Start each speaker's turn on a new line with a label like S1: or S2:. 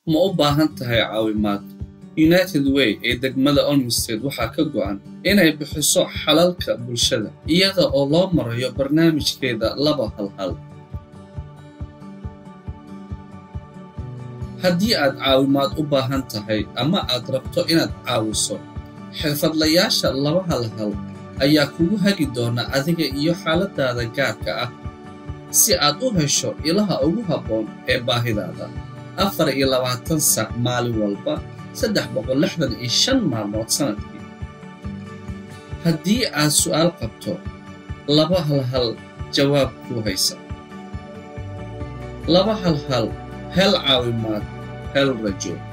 S1: ma u baahan tahay caawimaad united way ee degmada olmstead waxaa ka go'an inay bixiso xalalka bulshada iyada oo loo marayo barnaamijkeeda laba halhal haddii aad caawimaad u baahan tahay ama aad rabto inaad caawiso xirfadlayaasha laba halhal ayaa kugu hagi doona adiga iyo xaaladaada gaarka ah si aad u hesho ilaha ugu habboon ee baahidaada afar iyo labaatan sac maalin walba saddex boqol lixdan iyo shan maalmood sannadkii haddii aad su'aal qabto laba halhal jawaab kuu haysa laba halhal hel caawimaad hel rajo